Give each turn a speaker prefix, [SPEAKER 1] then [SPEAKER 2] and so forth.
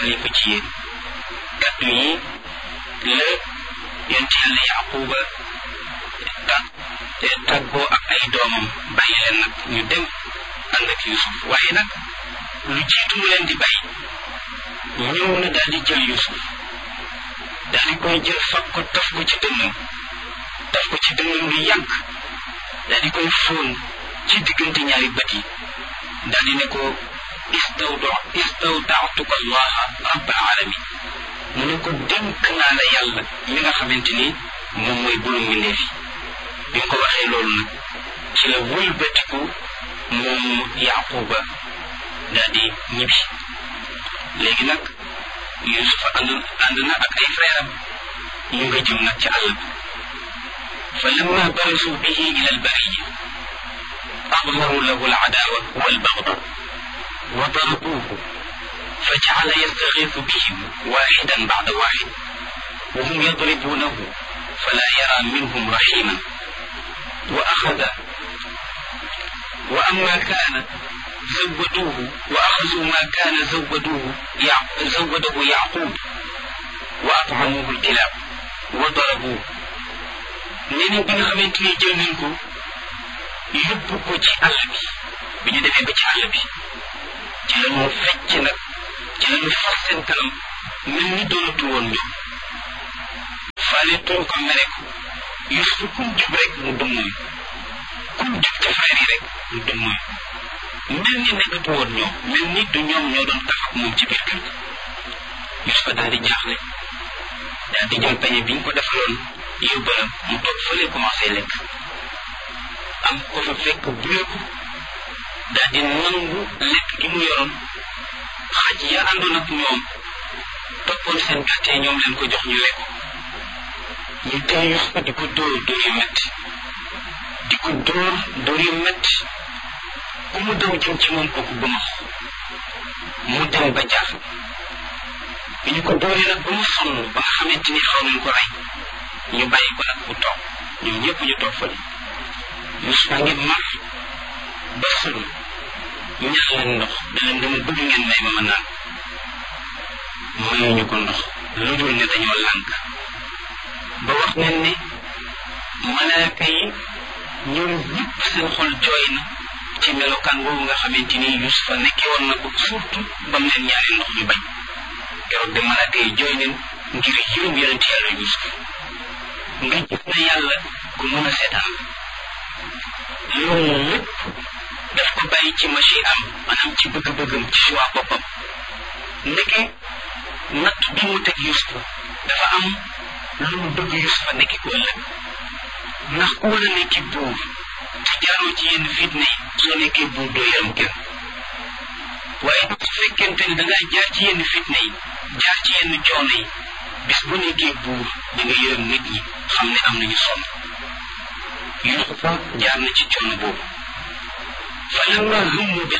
[SPEAKER 1] xalifa ci yéen kàddu yi la yonent yàlla yaquba tàggoo ak ay doomam bàyyi leen nag ñu dem ànd ak yusuf waaye nag lu jiitu mu leen di bàyyi ñëw na daal di jël yusuf daal di koy jël fab ko taf ko ci dënnam taf ko ci dënnam lu yàgg daal di koy fóon ci diggante ñaari bët yi daal di ne ko istawda istawdaatuka allaha rabbal alamin mu ne ko dénk naa la yàlla mi nga xamante ni moom mooy borom mbindeef yi bi nga ko waxee loolu nag ci la wëlbatiku moom yaquba daal di ñibbi léegi nag yusufa ànd ànd na ak ay frère am ñu nga jëm nag ci àll bi fa lamma barasu bihi ila albariya أظهروا له العداوة والبغضاء وضربوه فجعل يستغيث بهم واحدا بعد واحد وهم يضربونه فلا يرى منهم رحيما وأخذ وأما كان زودوه وأخذوا ما كان زودوه يع... زوده يعقوب وأطعموه الكلاب وضربوه نيني بن خمنتني جل منكم yóbbu ko ci àll bi bi ñu demee ba ci àll bi ci la ñu fecc nag ci la ñu fas seen kanam mel ni doonatu woon ñoom faale tuñ ko mere ko Yuusuf kum jub rek mu dum mooy kum jub ca frère yi rek mu dum mooy mel ni nekkatu woon ñoom mel ni du ñoom ñoo doon tax ak moom ci biir kër gi Yuusuf daal di jaaxle daal di jël pañe bi ñu ko defaloon yóbbalam mu toog fële commencé lekk am ko fa fekk buleeku daal di nangu lekk gi mu yoroon xaj ya àndoon ak ñoom toppoon seen gàttee ñoom leen ko jox ñu lekk ñu tey Yusufa di ko dóor dóor yu metti di ko dóor dóor yu metti ku mu daw jëm ci moom kooku bëmax mu dem ba jaax bi ñu ko dóoree nag ba mu sonn ba nga xamante ni xaw nañ ko rey ñu bàyyi ko nag mu toog ñoom ñëpp ñu toog fa Yusufa ngi mar ba sëlu ñax leen ndox da leen dama bëgg ngeen may ma ma naan mayuñu ko ndox lu dul ne dañoo lànk ba wax nañ ne malaaka yi ñoom ñëpp seen xol jooy na ci melokaan boobu nga xamante ni Yusufa nekkee woon na ko surtout ba mu leen ñaari ndox ñu bañ keroog de malaaka yi jooy neen ngir yërëm yonent yàlla Yusuf nga gis na yàlla ku mën a seetaan loolu lépp daf ko bàyyi ci machi am maanaam ci bëgg-bëggam ci choix boppam ndeke natt bi mu teg Yusufa dafa am lu mu bëgg Yusufa nekki ko ëllëg ndax ku war a nekki buur te jaaroo ci yenn fitna yi soo nekkee buur doo yaram kenn waaye su fekkente ne dangaa jaar ci yenn fitna yi jaar ci yenn coono yi bis bu nekkee buur da nga yërëm nit ñi xam ne am nañu sonn Yusufa jaar na ci coono boobu fa lamma hummu bi